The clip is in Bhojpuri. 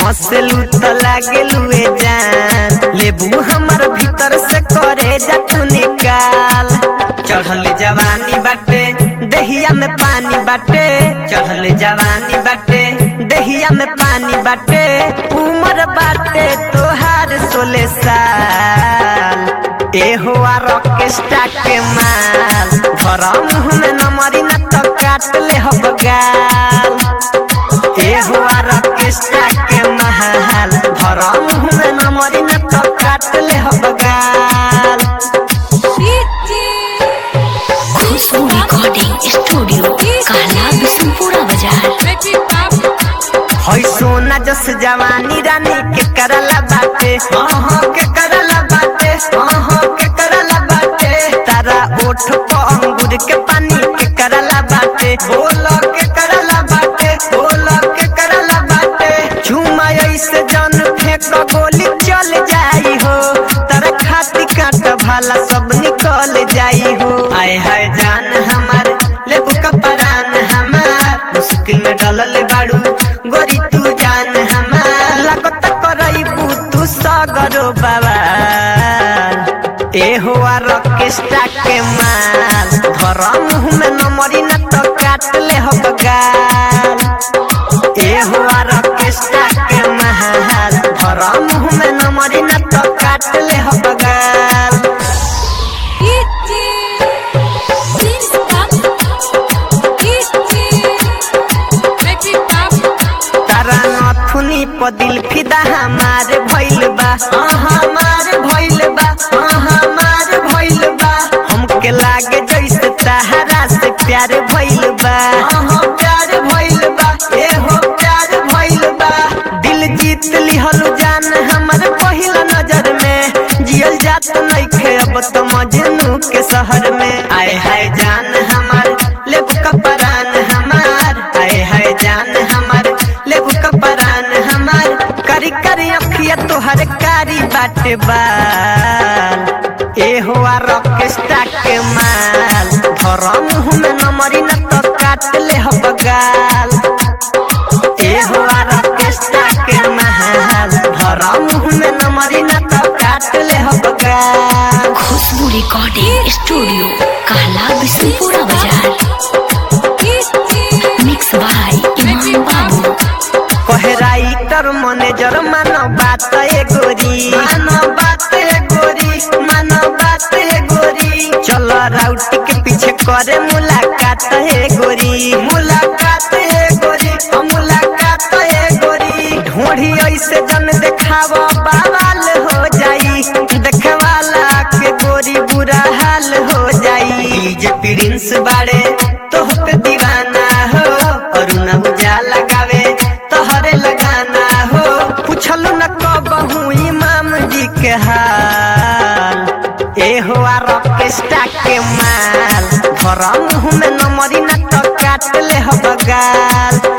हंसलू त लागेलू ए जान लेबू हमर भीतर से करे जा तू निकाल चढ़ल जवानी बाटे दहिया में पानी बाटे चढ़ल जवानी बाटे दहिया में पानी बाटे उमर बाटे तोहार सोले साल ए हुआ रॉकेस्टा के माल भरा मुंह में नमरी न तो काट ले हो गाल ए हुआ रॉकेस्टा के महल भरा मुंह में नमरी न तो काट ले हो गाल खुशबू रिकॉर्डिंग स्टूडियो कहला बिशनपुरा बाजार हई सोना जस जवानी रानी के करला बाटे अहाँ के करला बाटे अहाँ के करला बाटे तारा ओठ प अंगूर के पानी के करला बाटे बोल के करला बाटे बोल के करला बाटे चुमा ऐसे जन फेंक गोली चल जाई हो तारा खाती काट भाला सब निकल जाई हो आय हाय जान हमार लेबू कपरान हमार मुश्किल में डलल बाड़ू गोरी तू जान हमार लागत करईबू तू सगरो बाबा ए हुआ रॉकेस्टा के माल धर मुंह में नमरी न तो काट ले हो गाल ए हुआ रॉकेस्टा के महल धर मुंह में नमरी न तो काट ले हो गाल तारा नथुनी प दिल फिदा हमार भइल बा हाँ हमार भइल बा हाँ हमार भइल बा हमके लागे जैसे तहरा से प्यार भइल बा हाँ प्यार भइल बा ए हो प्यार भइल बा दिल जीत लिहल जान हमर पहिला नजर में जियल जात नइखे अब तो मजनू के शहर में आए हाय जान हमार लेबू कपरान हमार आए हाय जान हमार लेबू कपरान हमार करी करी अखिया तोहर कारी बाटे बाल ए हुआ रॉकेस्टा के माल धर मुंह में नमरी न तो काट ले हो गाल ए हुआ रॉकेस्टा के महल धर मुंह में नमरी न तो काट ले हो गाल खुशबू रिकॉर्डिंग स्टूडियो कहला बिशनपुरा बाजार मिक्स बाय इमाम बाबू कहे राइटर मैनेजर मानो बात ए गोरी मानो बात ए गोरी मानो बात ए गोरी चलो राउट के पीछे करे मुलाकात ए गोरी मुलाकात ए गोरी ओ मुलाकात ए गोरी ढोढ़ी ऐसे जन देखावा बावाल हो जाई देखवाला के गोरी बुरा हाल हो जाई जे प्रिंस बाड़े तोह पे दीवाना हो अरुण उजाला गावे तोहरे लगाना हो पूछलू न कबहू इमाम जी के हाल ए हुआ रॉकेस्टा के माल धर मुंह में नमरी न तो काट ले हो गाल